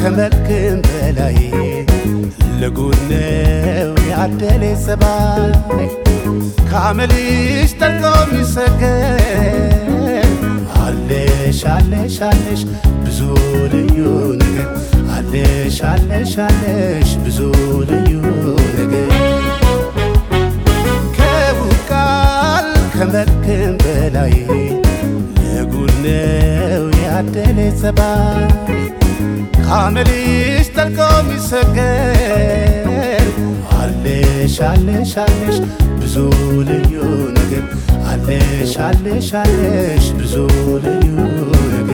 ከመልክም በላይ ለጉድ ነው ያደለ ጸባይ ከአመልሽ ጠልቆ የሚሰገድ አለሽ አለሽ አለሽ ብዙ ልዩ ነገር አለሽ አለሽ አለሽ ብዙ ልዩ ነገር ከውብ ቃል ከመልክም በላይ ለጉድ ነው ያደለ ጸባይ ከአመልሽ ጠልቆ የሚሰገድ አለሽ አለሽ አለሽ ብዙ ልዩ ነገር አለሽ አለሽ አለሽ ብዙ ልዩ